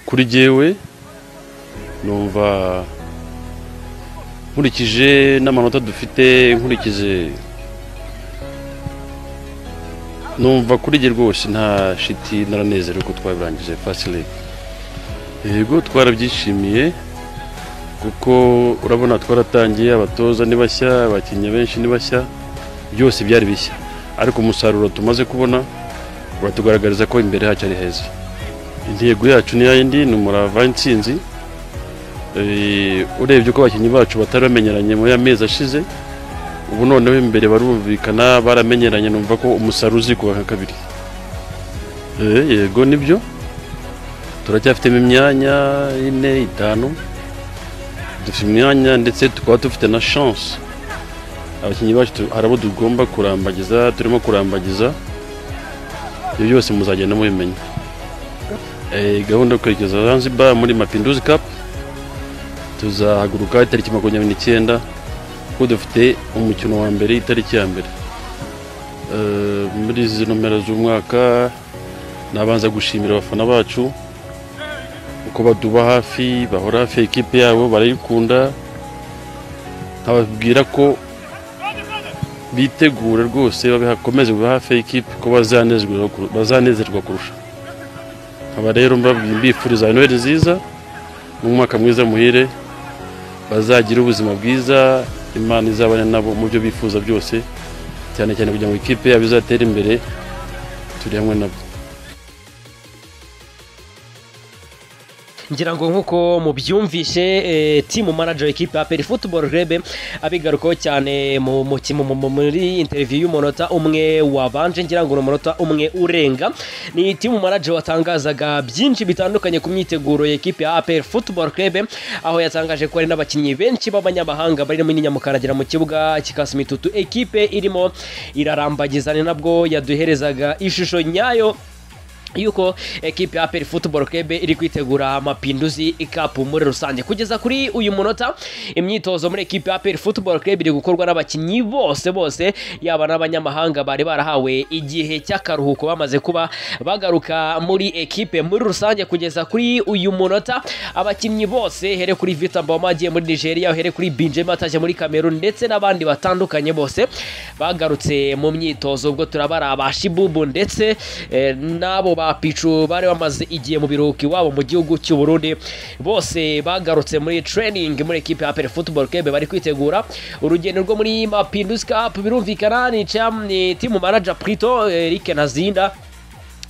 kuri jyewe numva nkurikije n'amanota dufite nkurikije numva kuri jye rwose nta shiti naranezerewe ko twabirangije fasile yego twarabyishimiye kuko urabona twaratangiye abatoza ni bashya abakinnyi benshi ni bashya byose byari bishya ariko umusaruro tumaze kubona uratugaragariza ko imbere hacu ari heza intego yacu ni yindi ni umurava insinzi Eh, urebye uko abakinnyi bacu batari bamenyeranye muri aya mezi ashize ubu noneho imbere barumvikana baramenyeranye numva ko umusaruro uzi kuba nka kabiri Eh, yego nibyo turacyafitemo imyanya ine itanu dufite imyanya ndetse tukaba dufite na chance abakinnyi bacu tu- hari abo tugomba kurambagiza turimo kurambagiza ibyo byose muzagenda mubimenya Eh, gahunda yo kwerekeza Zanzibar muri Mapinduzi Cup tuzahaguruka itariki makumyabiri n'icyenda kuko dufite umukino wa mbere itariki ya mbere Eh, muri izi nomero z'umwaka nabanza gushimira abafana bacu uko baduba hafi bahora hafi ya ekipe yabo barayikunda nkababwira ko bitegure rwose babe- bakomeze kuba hafi ya ekipe ko bazanezerwa kur- bazanezerwa kurusha nkaba rero mbabwiye mbifuriza noheli nziza n'umwaka mwiza muhire bazagira ubuzima bwiza imana izabane nabo mu byo bifuza byose cyane cyane kugira ngo ikipe yabo izatere imbere turi hamwe nabo ngira ngo nk'uko mubyumvise eh, timu manager w'ikipe ya peri futuboro rebe abigarukaho cyane mu mukino mu- mu- muri interiviyu y'umunota umwe wabanje ngira ngo ni umunota umwe urenga ni timu manager watangazaga byinshi bitandukanye ku myiteguro y'ikipe ya peri futuboro rebe aho yatangaje ko hari n'abakinnyi benshi b'abanyamahanga barimo n'inyamukaragira mu kibuga kikasimitutu ekipe irimo irarambagizana ni nabwo yaduherezaga ishusho nyayo yuko ekipe ya peri futuboro kebe iri kwitegura amapinduzi ikapu muri rusange kugeza kuri uyu munota imyitozo muri ekipe ya peri futuboro kebe iri gukorwa n'abakinnyi bose bose yaba n'abanyamahanga bari barahawe igihe cy'akaruhuko bamaze kuba bagaruka muri ekipe muri rusange kugeza kuri uyu munota abakinnyi bose here kuri vita mboma agiye muri nigeria here kuri binjema ataje muri kamerun ndetse n'abandi batandukanye bose bagarutse mu myitozo ubwo turabara abashibubu ndetse eh, n'abo ba picu bari bamaze igihe mu biruhuko iwabo mu gihugu cy'u Burundi bose bagarutse muri training muri ekipe ya Aperi Football Club bari kwitegura urugendo rwo muri Mapinduzi Cup birumvikana ni cham ni timu manager Prito Eric Nazinda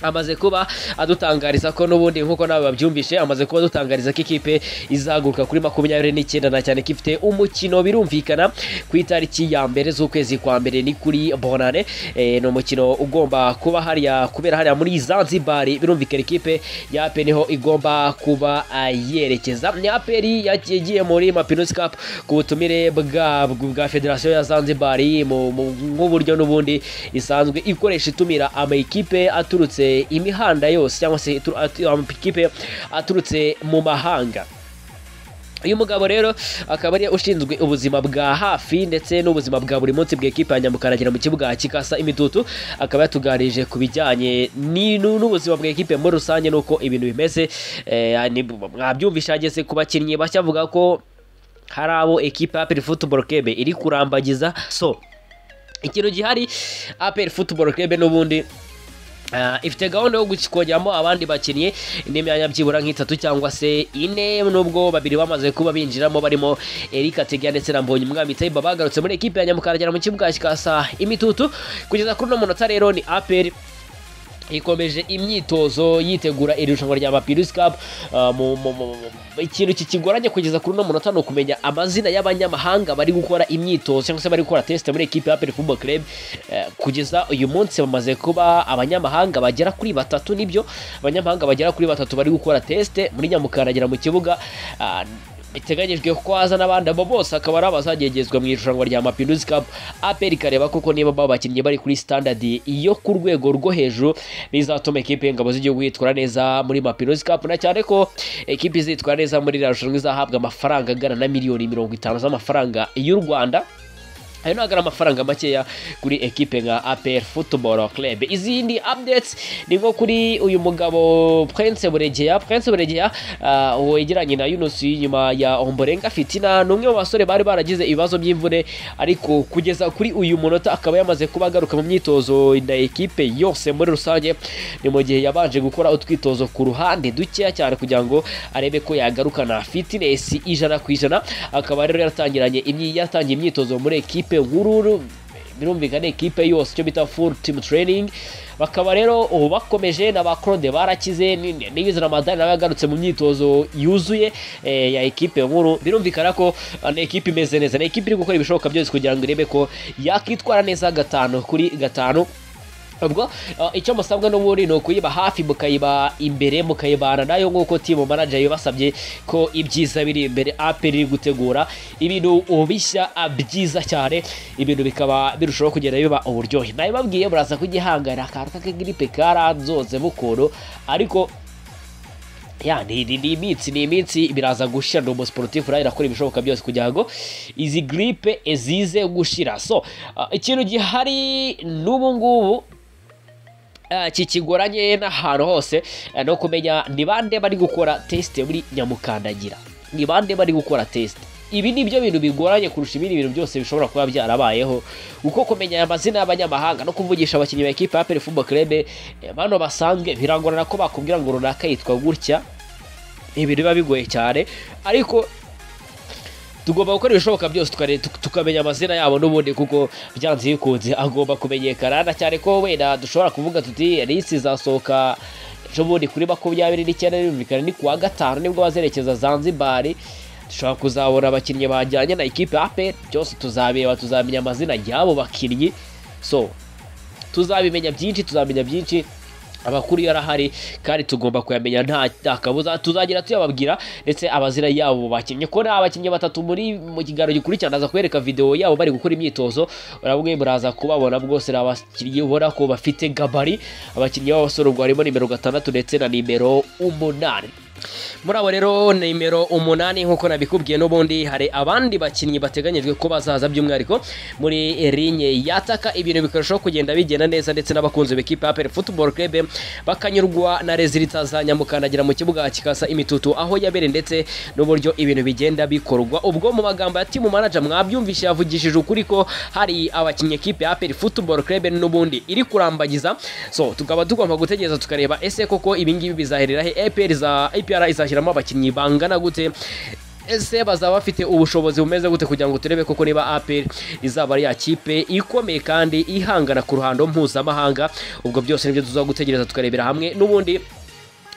amaze kuba adutangariza ko n'ubundi nk'uko nawe babyumvishe amaze kuba adutangariza ko ikipe izahaguruka kuri makumyabiri n'icyenda na cyane ko ifite umukino birumvikana ku itariki ya mbere z'ukwezi kwa mbere ni kuri bonane eh, ni umukino ugomba kuba hariya kubera hariya muri zanzibar birumvikana ikipe ya APR niho igomba kuba ah, yerekeza ni aperi yagiye muri mapinusi cup ku butumire bwa bwa federasiyo ya zanzibar mu- mu- nk'uburyo n'ubundi isanzwe ikoresha itumira amakipe aturutse imihanda yose cyangwa se itu- atu- amakipe aturutse mu mahanga uyu mugabo rero akaba ari ushinzwe ubuzima bwa hafi ndetse n'ubuzima bwa buri munsi bw'ekipe ya nyamukaragira mu kibuga kikasa imitutu akaba yatuganirije ku bijyanye ni- nu- n'ubuzima bw'ekipe muri rusange n'uko ibintu bimeze Eh, ni- mwabyumvishe ageze ku bakinnyi bashya avuga ko hari abo ekipe ya peri futuboro kebe iri kurambagiza so ikintu gihari aperi futuboro kebe n'ubundi Ah, ifite gahunda yo gukongeramo abandi bakinnyi n'imyanya byibura nk'itatu cyangwa se ine nubwo babiri bamaze kuba binjiramo barimo Eric Ategia ndetse na Mbonyi Umwami Taiba bagarutse muri ekipe ya Nyamukaragira mu kibuga kikasa imitutu kugeza kuri uno munota rero ni APR ikomeje imyitozo yitegura iri rushanwa rya Mapirus Cup Ah, mu- mu- mu- mu- ikintu kikigoranye kugeza kuri uno munota ni ukumenya amazina y'abanyamahanga bari gukora imyitozo cyangwa se bari gukora test muri ekipe ya APR Football Club Eh, kugeza uyu munsi bamaze kuba abanyamahanga bagera kuri batatu nibyo abanyamahanga bagera kuri batatu bari gukora test muri Nyamukaragira mu kibuga Ah, biteganyijwe ko haza n'abandi abo bose akaba ari abazagegezwa mu irushanwa rya Mapinduzi Cup APR ikareba koko niba baba bakinnyi bari kuri standard yo ku rwego rwo hejuru bizatuma ekipe y'ingabo z'igihugu yitwara neza muri Mapinduzi Cup na cyane ko ekipe izitwara neza muri iri rushanwa izahabwa amafaranga angana na miliyoni mirongo itanu z'amafaranga y'u Rwanda ayo ntabwo ari amafaranga makeya kuri ekipe nka aperi futuboro kerebe izindi apudetsi ni nko kuri uyu mugabo prince buregeya prince buregeya ah, wegeranye na yunusi nyuma ya omborenga fitina ni umwe mu basore bari baragize ibibazo by'imvune ariko kugeza kuri uyu munota akaba yamaze kuba agaruka mu myitozo na ekipe yose muri rusange ni mu gihe yabanje gukora utwitozo ku ruhande dukeya cyane kugira ngo arebe ko yagarukana fitinesi ijana ku ijana akaba rero yaratangiranye imyi- yatangiye imyitozo muri ekipe nkuru birumvikana ekipe yose icyo bita full team training bakaba rero ubu bakomeje na ba claude barakize n'ibiza na madani nawe yagarutse mu myitozo yuzuye eh, ya ekipe nkuru birumvikana ko ah, ni ekipe imeze neza ni ekipe iri gukora ibishoboka byose kugira ngo irebe ko yakwitwara neza gatanu kuri gatanu ubwo uh, icyo musabwa n'ubundi ni ukuyiba hafi mukayiba imbere mukayibana nayo nk'uko timu manager yabasabye ko ibyiza biri imbere aperi iri gutegura ibintu bishya ah, byiza cyane ibintu bikaba birushaho kugenda biba uburyohe nabibabwiye muraza kugihangana akantu k'akagiripe karanzoze bukuntu ariko ya ni ni- ni iminsi ni iminsi biraza gushira ni umusiporutifu nawe irakora ibishoboka byose kugira ngo izi giripe zize gushira so ah, ikintu gihari n'ubu ngubu Ah, kikigoranye n'ahantu hose eh, no kumenya ni bande bari gukora tesite muri nyamukandagira ni bande bari gukora tesite ibi ni byo bintu bigoranye kurusha ibindi bintu byose bishobora kuba byarabayeho kuko kumenya aya mazina y'abanyamahanga no kuvugisha abakinnyi ba ekipa ya perifubo kerebe bano basanzwe birangorana ko bakubwira ngo runaka yitwa gutya ibintu biba bigoye cyane ariko tugomba gukora ibishoboka byose tukare- tuk- tukamenya amazina yabo n'ubundi kuko byanze bikunze agomba kumenyekana na cyane ko wenda dushobora kuvuga tuti risi izasohoka ejo bundi kuri makumyabiri n'icyenda birumvikana ni kuwa gatanu nibwo bazerekeza zanzibari dushobora kuzabona abakinnyi bajyanye na ekipe aperi byose tuzabireba tuzamenya amazina y'abo bakinnyi so tuzabimenya byinshi tuzamenya byinshi amakuru yarahari kandi tugomba kuyamenya nta nta kabuza tuzagira tuyababwira ndetse abazira yabo bakinnyi ko nta bakinnyi batatu muri mu kiganiro gikurikirana aza kwereka videwo yabo bari gukora imyitozo urabwe muraza kubabona bwose ni abakinnyi ubona ko bafite gabari abakinnyi b'abasore ubwo harimo nimero gatandatu ndetse na nimero umunani muri abo rero nimero umunani nk'uko nabikubwiye n'ubundi hari abandi bakinnyi bateganyijwe ko bazaza by'umwihariko muri rinye yataka ibintu bikarushaho kugenda bigenda neza ndetse n'abakunzi b'ikipe ya futuboro kerebe bakanyurwa na rezilita za nyamukandagira mu kibuga kikasa imitutu aho yabere ndetse n'uburyo ibintu bigenda bikorwa ubwo mu magambo ya timu manager mwabyumvise yavugishije ukuri ko hari abakinnyi ekipe ya peri futuboro kerebe n'ubundi iri kurambagiza so tukaba tugomba gutegereza tukareba ese koko ibingibi bizaherera he APR za APR izashyiramo abakinnyi bangana gute ese bazaba bafite ubushobozi bumeze gute kugira ngo turebe koko niba APR izaba ari ya kipe ikomeye kandi ihangana ku ruhando mpuzamahanga ubwo byose nibyo tuzagutegereza gutegereza tukarebera hamwe n'ubundi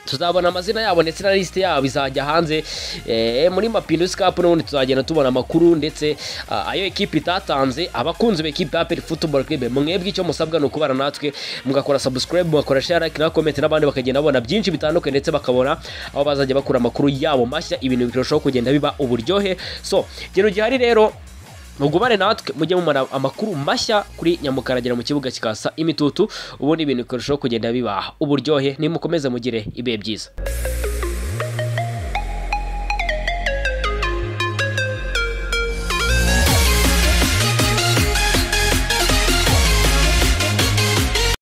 tuzabona amazina yabo ndetse na lisite yabo izajya hanze eh, muri mapinduzi cup n'ubundi tuzagenda tubona amakuru ndetse ah, ayo ekipe itatanze abakunzi b'ekipe ya aperi futuboro kiribe mwebwe icyo musabwa ni ukubana natwe mugakora subscribe mugakora share like na comment n'abandi bakagenda babona byinshi bitandukanye ndetse bakabona aho bazajya bakura amakuru yabo mashya ibintu birushaho kugenda biba uburyohe so ikintu gihari rero mugumane natwe mujye mumara amakuru mashya kuri nyamukaragira mu kibuga kikasa imitutu ubundi ibintu bikarushaho kugenda bibaha uburyohe nimukomeze mugire ibihe byiza